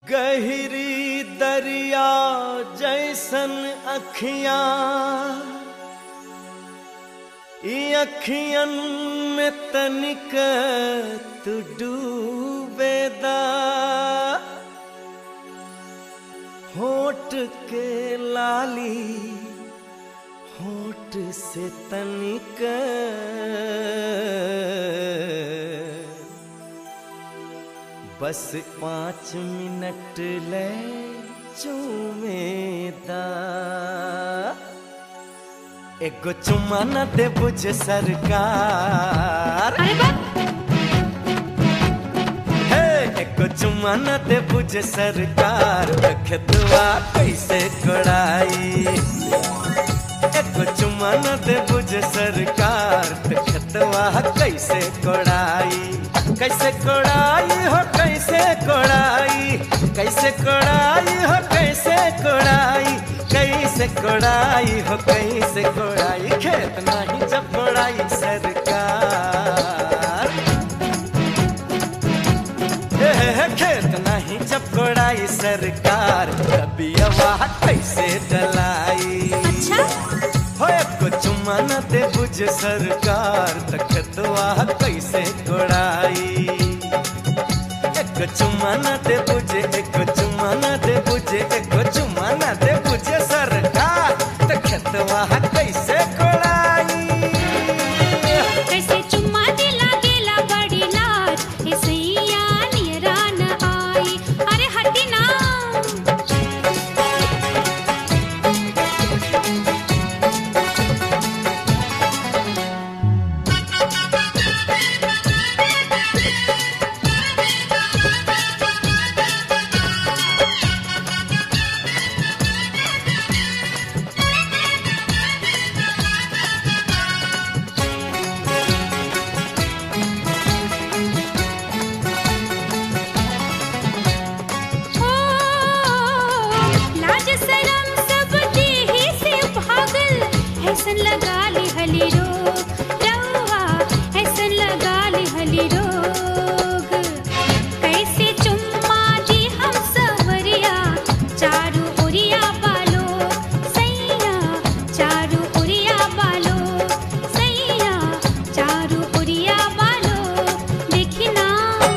गहरी दरिया जैसन अखियां ई अखियन में तनिक तू डूबेदा होठ के लाली होठ से तनिक बस पाँच मिनट ले चूमेदा एगो चुम्मा न दे बुझ सरकार अरे बाप हे एगो चुम्मा न दे बुझ सरकार रखतवा कैसे कोड़ाई एगो चुम्मा न दे बुझ सरकार रखतवा कैसे कोड़ाई कैसे कोड़ाई हो कैसे कोड़ाई कैसे कोड़ाई हो कैसे कोड़ाई कैसे कोड़ाई हो कैसे कोड़ाई खेत नहीं जब कोड़ाई सरकार हे, हे, हे, खेत नहीं जब कोड़ाई सरकार कभी आवाज कैसे डलाई अच्छा हो एको चुम्मा न दे बुझ सरकार तखतवा कैसे कोड़ाई एको चुम्मा न दे बुझे एको चुम्मा न दे बुझे एको चुम्मा न दे बुझे सरकार तखतवा कैसे कोड़ाई कैसे चुम्मा दिला गेला बड़ी लाज ए सैया नियरा न आई अरे हटी ना ओ लाज शरम सब देही से भागल ऐसन लगा ली हली रोग रवा ऐसन लगा ली हली रोग कैसे चुम्मा दी हम सवरिया चारू ओरिया बालो सैया चारू ओरिया बालो सैया चारू ओरिया बालो देखी ना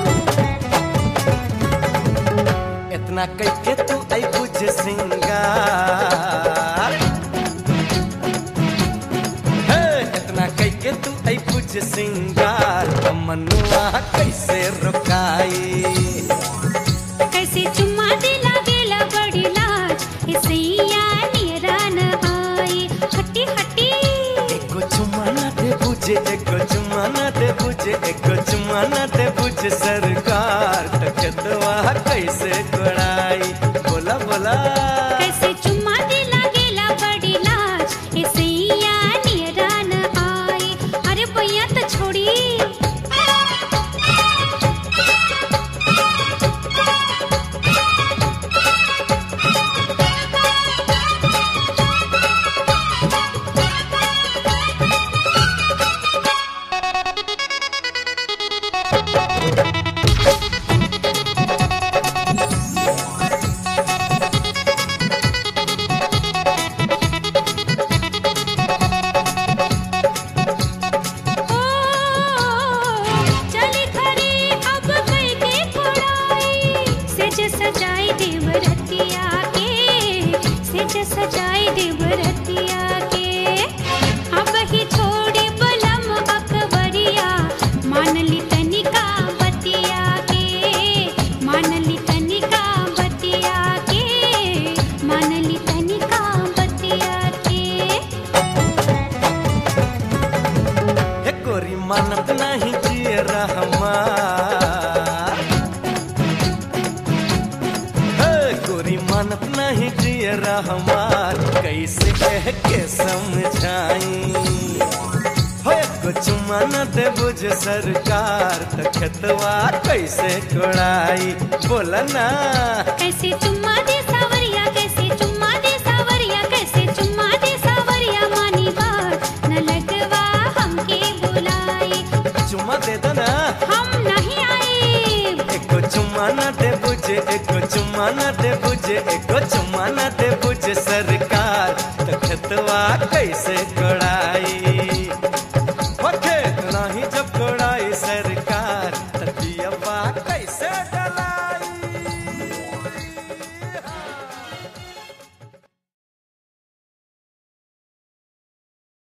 इतना कैके तू आई बुझ सिंगार हे इतना कैके तू आई बुझ सिंगार मनुआ कैसे रुकाई कैसे चुम्मा दिला गेला बड़ी लाज ए सैया नियरा न आई हटी हटी एको चुम्मा न दे बुझे एको चुम्मा न दे बुझे एको चुम्मा न दे बुझ सरकार तकतवा कैसे कोड़ाई बोला बोला कैसे चुम्मा दिला गेला बड़ी लाज ए सैया नियरा न आई अरे भैया तो छोड़ी ओ चली खरी अब कई के कोड़ाई सेज सजाई देवरतिया के सेज सजाई देवरतिया के अब ही छोड़ी बलम अकबरिया मान ली तनिका बतिया के मान ली तनिका बतिया के मान ली तनिका बतिया के हे गोरी मानत नहीं जिए रहमान हे गोरी मानत नहीं जिए रहमान कैसे कह के समझाई हो एको चुम्मा न दे बुझ सरकार तखतवा कैसे कोड़ाई बोला ना कैसे चुम्मा दे सावरिया कैसे चुम्मा दे सावरिया कैसे चुम्मा दे सावरिया मानी बात न लगवा हमके बुलाई चुम्मा दे दो ना हम नहीं आए एको चुम्मा न दे बुझ बुझे एको चुम्मा न दे बुझे एको चुम्मा न दे बुझे सरकार त खेतवा कैसे